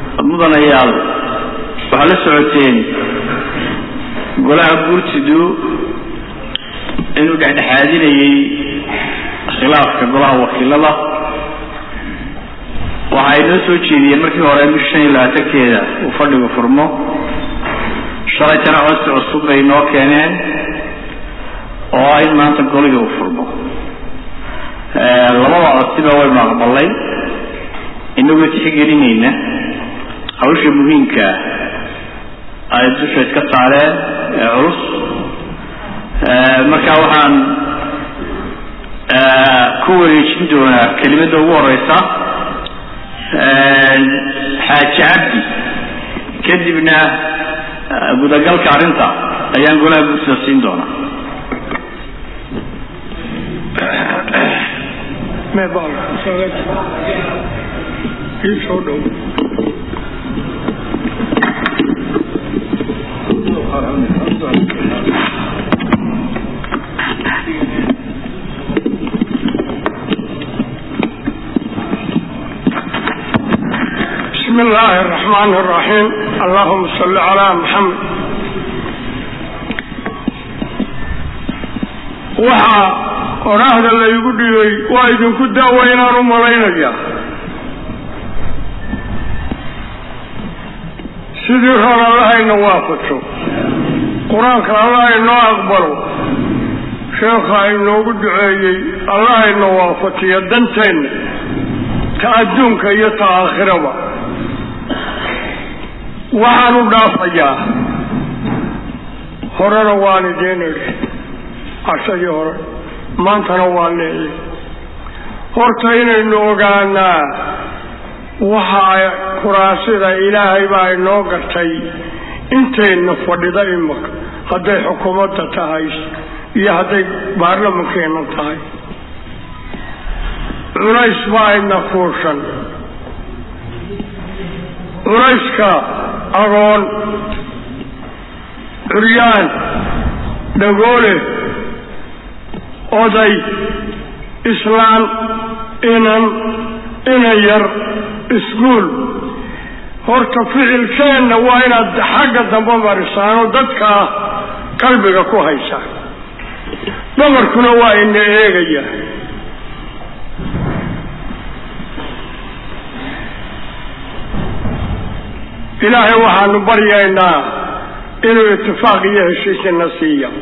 mudanayaal waxaa la socoteen golaha guurtidu inuu dhexdhexaadinayay khilaafka golaha wakiilada waxa ay noo soo jeediyeen markii hore bisha shan iyo labaatankeeda uu fadhigu furmo shalaytana codsi cusub bay noo keeneen oo ah in maanta golihii uu furmo labada codsiba waynu aqbalay inagoo tixgelinayna hawsha muhiimkaa ay dusha iska saareen ee culus marka waxaan ku wareejin doonaa kelimadda ugu horeysa xaaji cabdi kadibna gudagalka arrinta ayaan golaha guursida siin doonaa soo dhow بسم الله الرحمن الرحيم اللهم صل على محمد waxaa oraahda laygu dhigay waa idinku daawa inaan u malaynaya sidii roon allaha ina waafajo qur-aanka allaha inoo aqbalo sheekha inoogu duceeyey allaha ina waafajiyo danteenna ta adduunka iyo ta aakhiraba waxaan u dhaafayaa horena waan idiin idhi cashadii hore maantana waan leeyay horta inaynu ogaanaa waxa kuraasida ilaahay baa inoo gartay intayna fadhida imaka hadday xukuumadda tahay iyo hadday baarlamankeena tahay culays baa ina fuushan culayska agoon curyaan dhagoole oday islaan inan inan yar iskuol horta ficilkeenna waa inaad xagga dambe marisaano dadkaa qalbiga ku haysaan dumarkuna waa ina eegaya ilaahay waxaanu baryaynaa inuu itifaaq iyo heshiisina siiya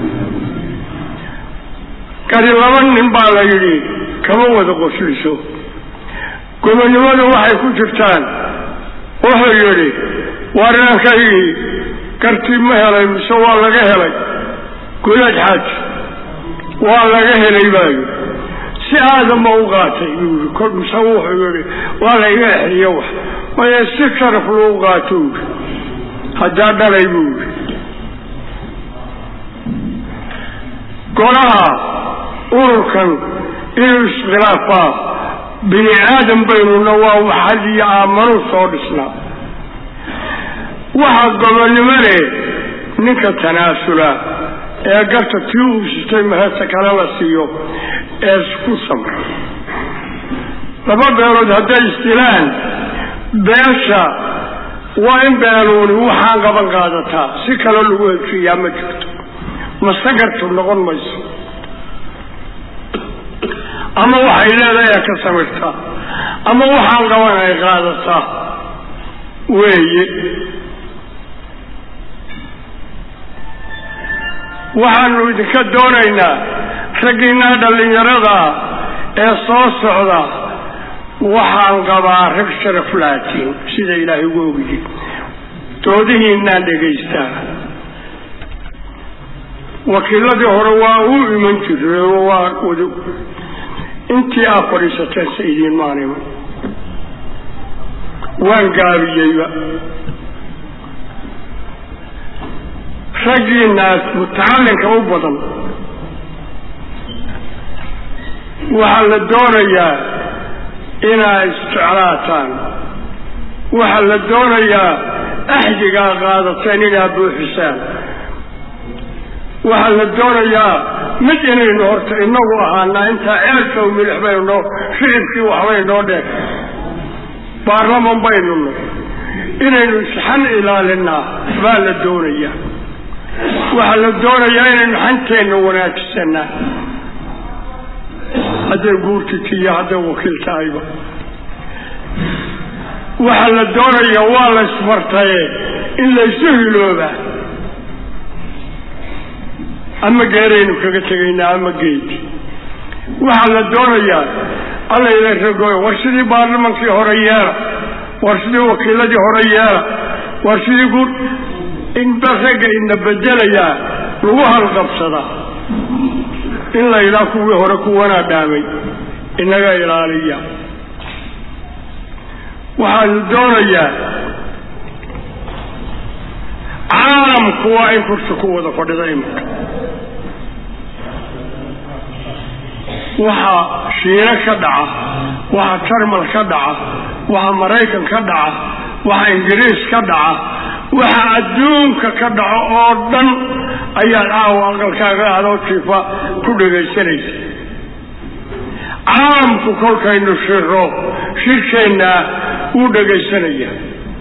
kani laba nin baa la yidhi kama wada qosliso gobonnimadu waxay ku jirtaan wuxuu yidhi warinaankaygii kartii ma helay mise waa laga helay gudaad xaaj waa laga helay baa yidhi si aadama u qaatay buu yidhi kol mise wuxuu yidhi waa layga exriyo wax maya si sharaf lou qaato yidhi haddaa dhalay buu yidhi golaha ururkan inuu iskhilaafaa bini aadam baynuna waa waxad iyo aamanu soo dhisnaa waxaa gobonnimo leh ninka tanaasula ee garta tii uu sitay mahesta kale la siiyo ee isku samra laba beelood hadday isdilaan beesha waa in beeluuni waxaan qaban qaadataa si kale lagu heshiiyaa ma jirto masagartu noqon mayso ama waxay leedahay ka samirtaa ama waxaan qaban ay qaadataa weeye waxaanu idinka doonaynaa raggiinaa dhallinyarada ee soo socda waxaan qabaa rag sharaf laatiin sida ilaahay ugu ogyihi doodihiinaan dhegaystaa wakiiladii hore waa u iman jiray oo waa wada intii aad fadhiisateen se idiin maaniman waan gaabiyeyba raggiinaas mutacallinka u badan waxaa la doonayaa inaad isjeclaataan waxaa la doonayaa axdigaa qaadateen inaad buuxisaan waxaa la doonayaa mid inaynu horta inagu ahaanaa intaa ceelka u milix baynu noo shicibkii waxbay noo dheer baarlaman baynu nay inaynu isxan ilaalinaa baa la doonayaa waxaa la doonayaa inaynu xanteenna wanaagsanaa hadday guurtiti iyo hadday wakiil tahayba waxaa la doonayaa waa la isbartaye in laysu hiloobaa ama geeraynu kaga tegaynaa ama geed waxaa la doonayaa alla ila ragoy war sidii baarlamankii hore yeela war sidii wakiiladii hore yeela war sidii guud inba ragga ina bedelayaa lagu halqabsadaa in la yidhaha kuwii hore kuwanaa dhaamay inaga ilaaliya waxaanu doonayaa caalamku waa in kursi ku wada fadhida iminka waxaa shiino ka dhaca waxaa jarmal ka dhaca waxaa maraykan ka dhaca waxaa ingiriis ka dhaca waxaa adduunka ka dhaco oo dhan ayaad caawa aqalkaaga adoo jiifa ku dhegaysanaysa caalamku kolkaynu shiro shirkeennaa wuu dhegaysanaya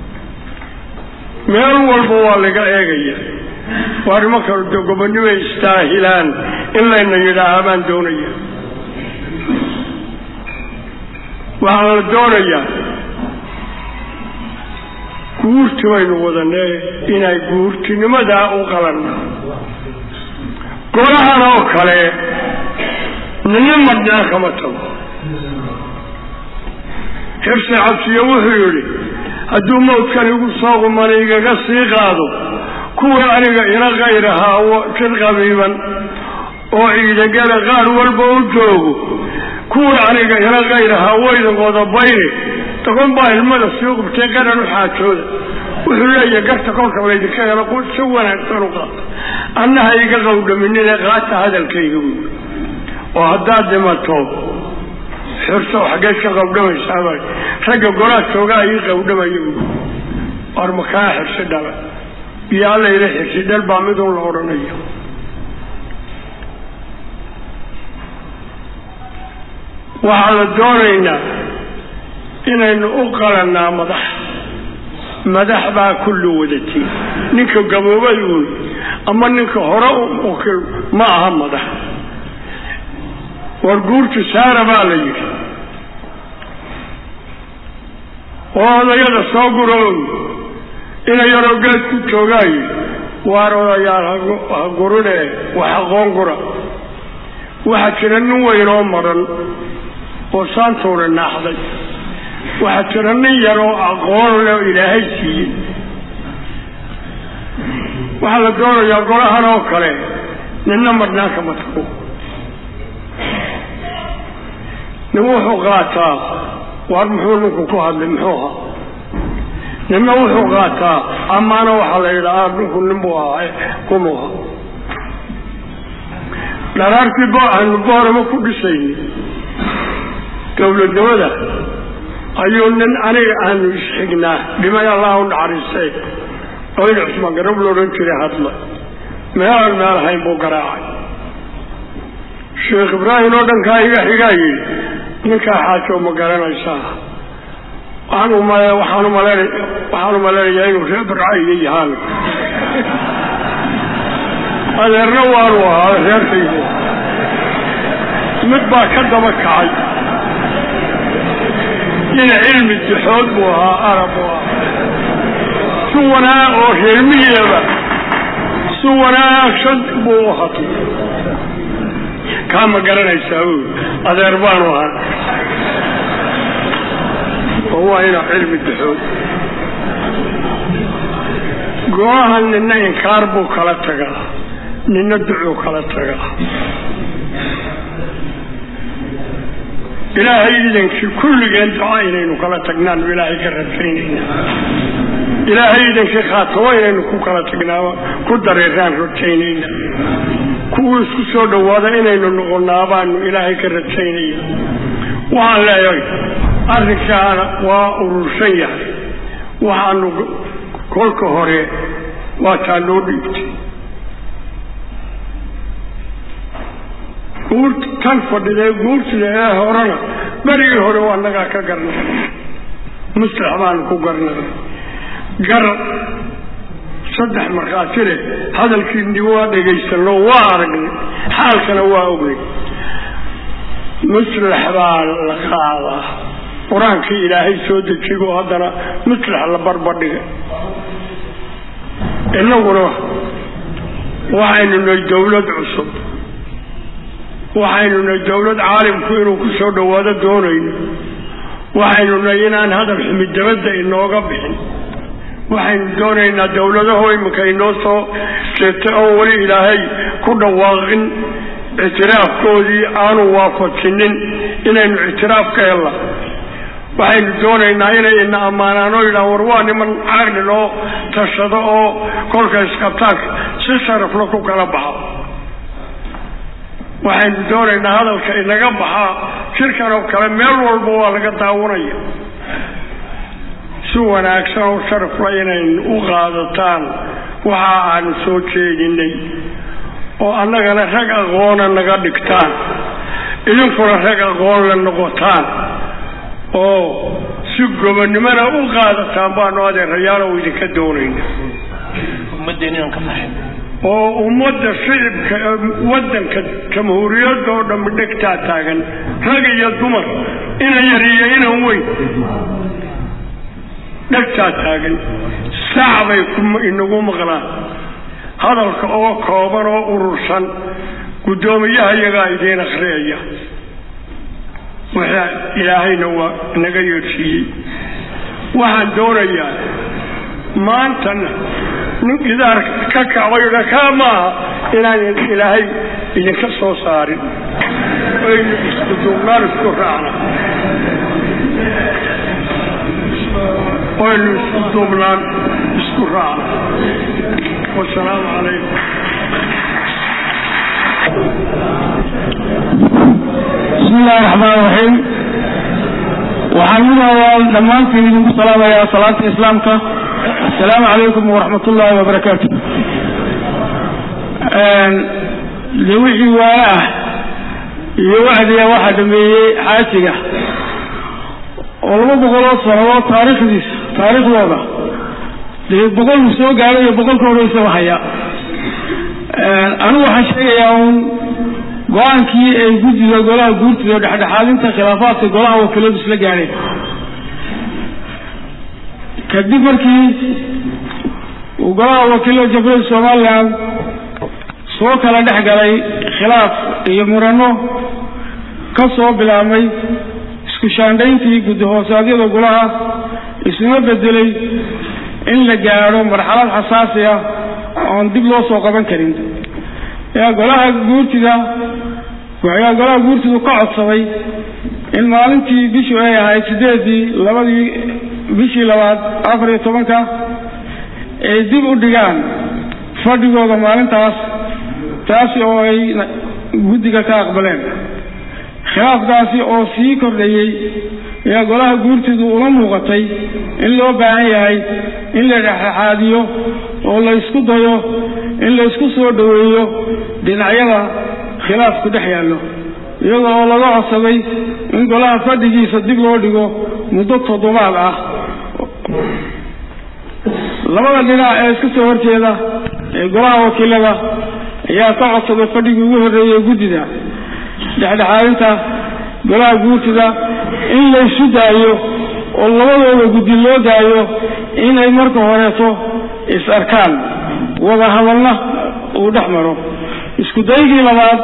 meel walba waa laga eegaya waa nimanka gobonnimay istaahilaan in layna yidhaahaa baan doonaya waxaa la doonayaa guurti baynu wadanee inay guurtinimadaa u qalanna golahan oo kale nina madnaa kama tago xirsi cabsiyo wuxuu yidhi hadduu mawdkan igu soo qumana igaga sii qaado kuwii aniga ina kayrahaa jir qabiiban oo ciidagala qaar walba u joogo kuwii aniga ina kayrahaa waydan qodobayne tagon baa ilmada sii qubtay qaran u xaajooda wuxuu leeyahay garta kolka laydinka helo si wanaagsan u qaata annaha iga qawdhaminine qaata hadalkayga buui oo haddaad dhimato xirso xaggeed ka qawdhamaysaaba ragga golaa joogaa ii qawdhamaya buui war makaa xirsi dhala iyo alla ila xirsi dhal baa midun la odhanayo waxaa la doonaynaa inaynu u qalannaa madax madax baa kullu wadatay ninka gaboobay uun ama ninka hore ukil ma aha madax war guurtu saara baa la yidhi oo odayada soo gurow ina yaroo geed ku joogaayo waar odayaal ha gurine wax aqoon gura waxaa jira nin weyn oo maran oo saantuuna naaxday waxaa jira nin yaroo aqoon leh oo ilaahay siiyey waxaa la doonayaa golahan oo kale ninna madnaanka ma tago nin wuxuu qaataa waar muxuu ninku ku hadlay muxuu ahaa ninna wuxuu qaataa amaana waxaa la yidhahaa ninku ninbuu ahaa kumuu ahaa dharaartii bo aanu boorama ku dhisayni dowladnimada ayuu nin aniga aanu isxignaa dhimay allah u naxariistay oo in cusmaan garab la odhan jiray hadla meelaan meel hayn buu garaacay sheekh ibraahim oo dhankaa iga xigaa yidhi ninkaa xaajo ma garanaysaa waxaan umale waxaan umalen waxaan umaleynayaa inuu reer barca iga yahaan adeerna waanu ahaa reerkaygu mid baa ka daba kacay ina cilmi dixood buu ahaa arab buu ahaa si wanaag oo reermiyaba si wanaagsan buu u hadlay kaa ma garanaysaa u adeer baanu ahaa oo waa ina cilmi dixood goohan nina inkaar buu kala tagaa nina ducuu kala tagaa ilaahay idankii kulligeen duca inaynu kala tagnaanu ilaahay ka rajaynayna ilaahay idankii khaatamo inaynu ku kala tagnaa ku dareeraan rajaynayna kuwuu isku soo dhawaada inaynu noqonnaa baanu ilaahay ka rajaynaya waxaan leeyahay arrinkaana waa urursan yahay waxaanu kolka hore waa taa loo dhiibtay guurt tan fadhidee guurtida ee horena berigii hore waa nagaa ka garnay muslax baanu ku garnay gar saddex markhaati leh hadalkiini waa dhegaysanno waa aragnay xaalkana waa ognay muslax baa la qaadaa qur-aankii ilaahay soo dejigo haddana muslax la barbadhigay innaguna waxaynu nahay dawlad cusub waxaynu nahay dawlad caalimku inuu ku soo dhowaado doonayno waxaynu nahay inaan hadal xumid dabadda inooga bixin waxaynu doonaynaa dawladaho iminka inoo soo jeetay oo weli ilaahay ku dhawaaqin ictiraafkoodii aanu waafajinin inaynu ictiraaf ka helna waxaynu doonaynaa inay ina ammaanaan oo yidhaha war waa niman caqli loo tashado oo kolka isqabtaanka si sharafla ku kala baxa waxaynu doonaynaa hadalka inaga baxaa shirkan oo kale meel walba waa laga daawanaya si wanaagsan oo sharafla inaynu u qaadataan waxa aanu soo jeedinay oo annagana rag aqoona naga dhigtaan idinkuna rag aqoon la noqotaan oo si gobonnimona u qaadataan baanu adeerayaal oo idinka doonayna oo ummadda shicibka waddanka jamhuuriyadda oo dhammi dhegtaa taagan rag iyo dumar ina yar iyo inan weyn dhegtaa taagan sac bay inagu maqlaan hadalka oo kooban oo urursan guddoomiyaha iyagaa idiin akhriyaya waxa ilaahayna waa naga yeedhsiiyey waxaan doonayaa maantana nin idaar ka kacbayna kaa maaha inaan ilaahay idinka soo saarin aynu isku duubnaan isku raacna aynu isku duubnaan isku raacna wasalaamu calaykum bismi illahi raxmaan raxiim waxaan midoodaa dhammaantiin idinku salaamayaa salaanta islaamka assalaamu calaykum waraxmat ullaahi wabarakaatu de wixii waana ah iyo wacdiga waxaa dhameeyey xaajiga oo laba boqoloo sanadood taariikhdiisa taariikhdooda dee boqolku soo gaadhay iyo boqolka horeysaba haya anigu waxaan sheegayaa uun go-aankii ay guddiga golaha guurtida dhexdhexaadinta khilaafaadka golaha wakiiladu isla gaadheen kadib markii uu golaha wakiilada jamhuuriyadda somalilan soo kala dhex galay khilaaf iyo murano ka soo bilaabmay isku shaandhayntii guddi hoosaadyada golaha isuna bedelay in la gaadho marxalad xasaasi ah oon dib loo soo qaban karin ayaa golaha guurtida ayaa golaha guurtidu ka codsaday in maalintii bishu ay ahayd sideedii labadii bishii labaad afar iyo tobanka ay dib u dhigaan fadhigooda maalintaas taasi oo ay guddiga ka aqbaleen khilaafkaasi oo sii kordhayey ayaa golaha guurtidu ula muuqatay in loo baahan yahay in la dhexdhexaadiyo oo la ysku dayo in la ysku soo dhoweeyo dhinacyada khilaafku dhex yaallo iyada oo laga codsaday in golaha fadhigiisa dib loo dhigo muddo toddobaad ah labada dhinac ee iska soo horjeeda ee golaha wakiilada ayaa ka codsaday fadhigii ugu horreeyey guddida dhexdhexaadinta golaha guurtida in laysu daayo oo labadooda guddi loo daayo inay marka horeeto is arkaan wada hadalna uu dhex maro isku daygii labaad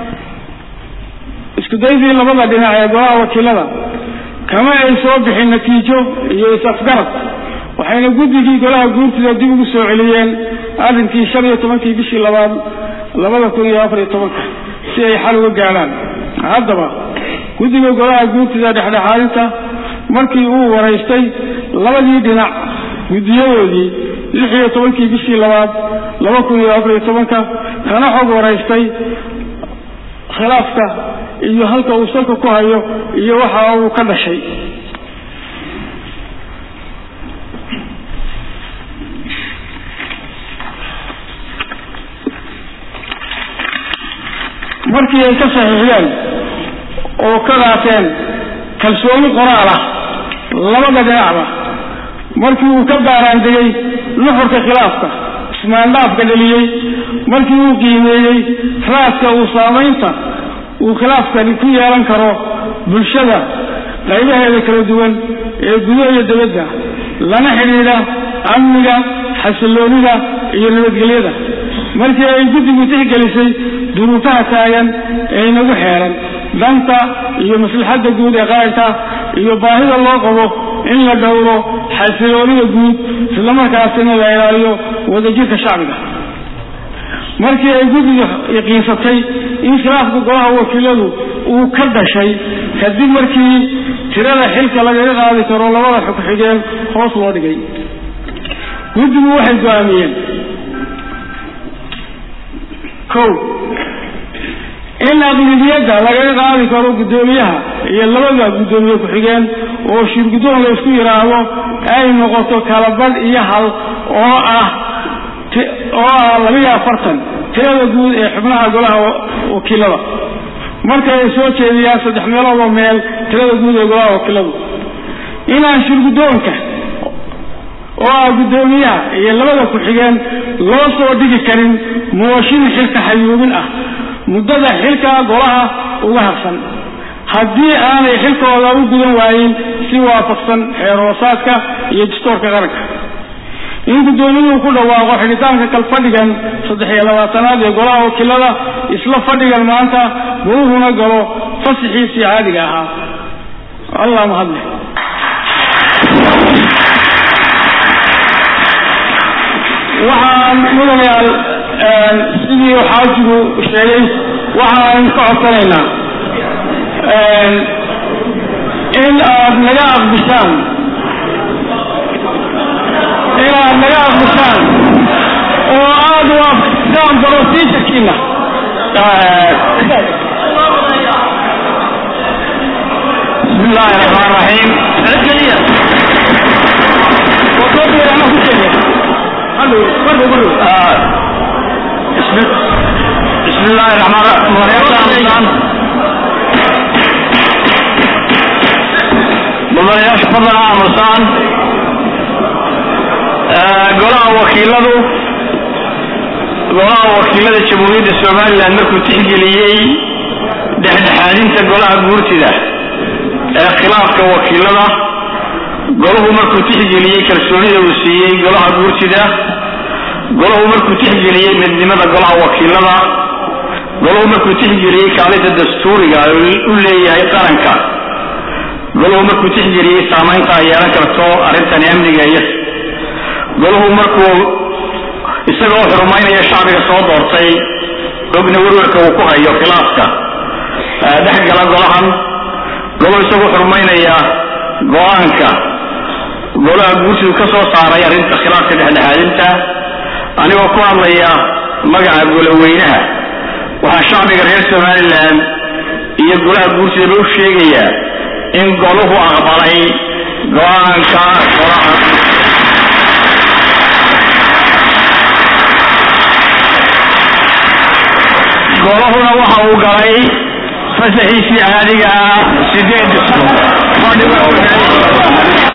isku daygii labada dhinac ee golaha wakiilada kama ay soo bixin natiijo iyo is-afgarad waxayna guddigii golaha guurtida dib ugu soo celiyeen arrinkii shan iyo tobankii bishii labaad labada kun iyo afar iyo tobanka si ay xal uga gaadhaan haddaba guddiga golaha guurtida dhexdhexaadinta markii uu waraystay labadii dhinac guddiyadoodii lix iyo tobankii bishii labaad laba kun iyo afar iyo tobanka kana xog waraystay khilaafka iyo halka uu salka ku hayo iyo waxa uu ka dhashay markii ay ka saxiixdeen oo ka qaateen kalsooni qoraal ah labada dhinacba markii uu ka baaraandegay nuxurka khilaafka ismaandhaafka dhaliyey markii uu qiimeeyey raaska uu saamaynta uu khilaafkani ku yeelan karo bulshada qaybaheeda kala duwan ee gudaha iyo dibadda lana xidhiidha amniga xasilloonida iyo nabadgelyada markii ay guddigu tixgelisay duruufaha taagan ee inagu xeeran danta iyo maslaxadda guud ee qaranka iyo baahida loo qabo in la dhowro xasiloonida guud islamarkaasina la ilaaliyo wadajirka shacbiga markii ay guddigu yaqiinsatay in khilaafka golaha wakiiladu uu ka dhashay kadib markii tirada xilka lagaga qaadi karo labada xogxigeen hoos loo dhigay guddigu waxay go-aamiyeen kow in aqlibiyadda lagaga qaadi karo guddoomiyaha iyo labada guddoomiye ku-xigeen oo shirguddoon la isku yidhaahdo ay noqoto kala badh iyo hal oo ah oo ah labiyo afartan tirada guud ee xubnaha golaha wakiilada marka ay soo jeediyaan saddex meeloodoo meel tirada guud ee golaha wakiiladu inaan shirguddoonka oo ah guddoomiyaha iyo labada ku-xigeen loo soo dhigi karin mooshin xilka xayuubin ah muddada xilka golaha uga harsan haddii aanay xilkooda u gudan waayin si waafaqsan xeer hoosaadka iyo dastoorka qaranka in guddoomiyuhu ku dhawaaqo xidhitaanka kalfadhigan saddex iyo labaatanaad ee golaha wakiilada isla fadhigan maanta goluhuna galo fasixiisii caadiga ahaa allah mahadle waxaan mudanayaal sidii xaajigu sheegay waxaan ka codsanaynaa in aad naga aqbishaan inaad naga aqbishaan oo aad waafaqsaan brosijarkiina bismi illaahi raxmaan raxiim bismi illaahi raxmaan mudanayaasha fadlan aamusaan golaha wakiiladu golaha wakiilada jamhuuriyadda somalilan markuu tixgeliyey dhexdhexaadinta golaha guurtida ee khilaafka wakiilada golahu markuu tixgeliyey kalsoonida uu siiyey golaha guurtida golahu markuu tixgeliyey midnimada golaha wakiilada golahu markuu tixgeliyey kaalinta dastuuriga u leeyahay qaranka golahu markuu tixgeliyey saamaynta ay yeelan karto arrintani amniga iyo golahu markuu isagoo xurumaynaya shacbiga soo doortay ogna werwerka uu ku hayo khilaafka dhex gala golahan golahu isagoo xurumaynaya go-aanka golaha guurtidu ka soo saaray arrinta khilaafka dhexdhexaadinta anigoo ku hadlaya magaca goloweynaha waxaa shacbiga reer somalilan iyo golaha guurtidaba u sheegayaa in goluhu aqbalay go-aanka golaha golahuna waxa uu galay fasaxiisii caadiga ah sideed fadhiga